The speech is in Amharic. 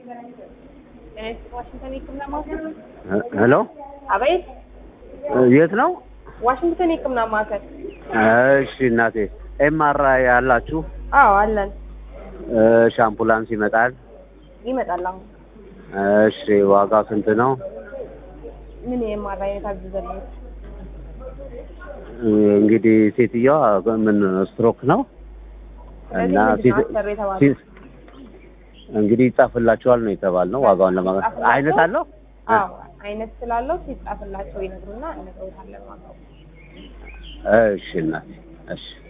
ዋሽንግተን የህክምና ማዕከል ሄሎ አቤት የት ነው? ዋሽንግተን የህክምና ማዕከል እሺ እናቴ ኤምአርአይ ያላችሁ? አዎ አለን እሺ አምቡላንስ ይመጣል? ይመጣል አሁን እሺ ዋጋው ስንት ነው? ምን የማራ አይነት አዘዘልኝ እንግዲህ ሴትዮዋ ምን ስትሮክ ነው እና ስለዚህ ምንድን ነው አሰሩ የተባለው? ሲ- እንግዲህ ይጻፍላችኋል ነው የተባልነው። ዋጋውን ለማግኘት ይጻፍላቸው? አይነት አለው? አዎ አይነት ስላለው ሲጻፍላቸው ይነግሩና እነግረውታለን ዋጋው እሺ እናቴ እሺ